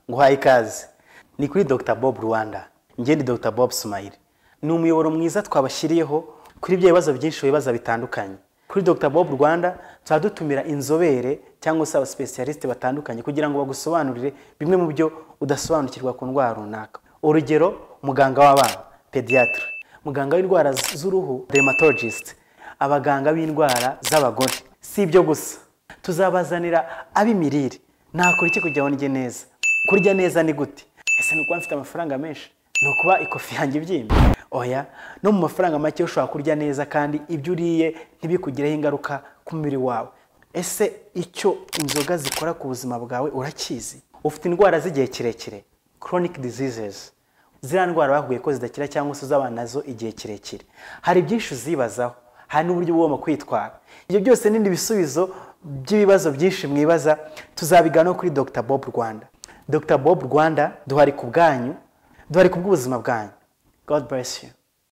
uhaye ikaze ni kuri dr bob rwanda ngende dr bob smile ni umuyoboro mwiza twabashyiriyeho kuri bya bibazo byinshi bibaza bitandukanye kuri dr bob rwanda tuba dutumira inzobere cyangwa se abasipesiyalisite batandukanye kugira ngo bagusobanurire bimwe mu byo udasobanukirwa ku ndwara runaka urugero muganga w'abana pediatre muganga w'indwara z'uruhu dermatologist abaganga b'indwara z'abagore si ibyo gusa tuzabazanira ab'imirire nakora iki kugira ngo ndye neza kurya neza ni gute ese ni ukuba mfite amafaranga menshi ni ukuba ikofi yanjye ibyimba oya no mu mafaranga make ushobora kurya neza kandi ibyo uriye ntibikugireho ingaruka ku mubiri wawe ese icyo inzoga zikora ku buzima bwawe urakizi ufite indwara z'igihe kirekire chronic diseases ziriya ndwara bahuye ko zidakira cyangwa se uzaba nazo igihe kirekire hari byinshi uzibazaho hari n'uburyo ugomba kwitwara ibyo byose n'ibindi bisubizo by'ibibazo byinshi mwibaza tuzabiganiraho kuri dr bob rwanda dr bob rwanda duhari ku bwanyu duhari ku bw'ubuzima bwanyu god bless you